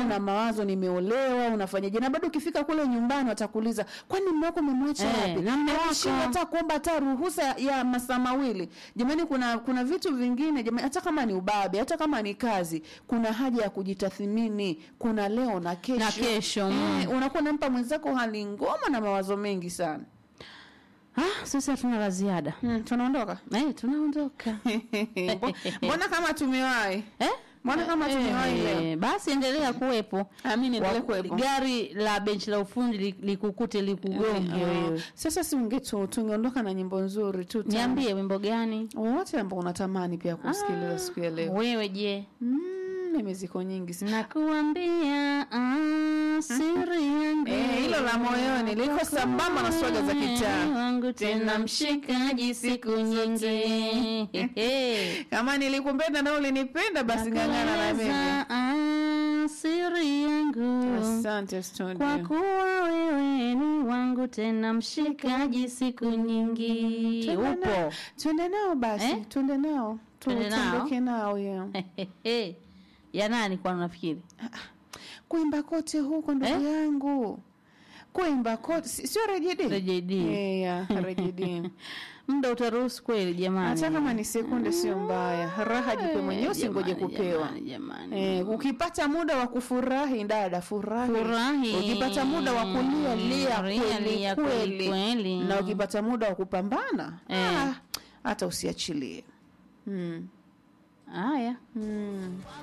una mawazo nimeolewa unafanyaje na bado ukifika kule nyumbani watakuuliza kwani mume wako umemwacha Eh, wapi na mume Yaani wako? shida hata kuomba hata ruhusa ya masaa mawili jamani kuna kuna vitu vingine jamani hata kama ni ubabe hata kama ni kazi kuna haja ya kujitathmini kuna leo na kesho Na kesho, mm. eh, unakuwa unampa mwenzako hali ngoma na mawazo mengi sana ah, sisi hatuna la ziada hmm, tunaondoka eh, tunaondoka Mbo- mbona kama tumewahi eh? mbona kama tumewahi leo Eh, basi endelea kuwepo Amini endelee Wa- kuwepo. gari la benchi la ufundi li- likukute likugonge Ah, wewe sasa si ungetu tungeondoka na nyimbo nzuri tu tamu. niambie wimbo gani wowote ambao unatamani pia kusikiliza siku ya leo wewe je mm, mimi ziko nyingi sana nakuambia ah, siri yangu Eh, hilo la moyoni liko sambamba na swaga za kitaa. wangu tena mshikaji siku nyingi Hehe. kama nilikupenda na ulinipenda basi ng'ang'ana na mimi Nakueleza, ah, siri yangu asante kwa studio kuwa wewe ni wangu tena mshikaji siku nyingi Twende nao- upo twende nao basi Eh? twende nao Tu- Twende nao? tuondoke nao yeah. ya nani kwa nafikiri kuimba kote huko ndugu Eh? yangu kuimba kote si- sio rejidi Rejedi. Eh, yeah, rejidi muda utaruhusu kweli jamani hata kama ni sekunde sio mbaya raha jipe mwenyewe usingoje Jamani, kupewa jamani, jamani. Eh, ukipata muda wa kufurahi dada furahi. Furahi. ukipata muda wa kulia lia Lia, kweli lia kweli, kweli kweli. na ukipata muda wa kupambana Eh. ah, hata usiachilie mm. haya Mm.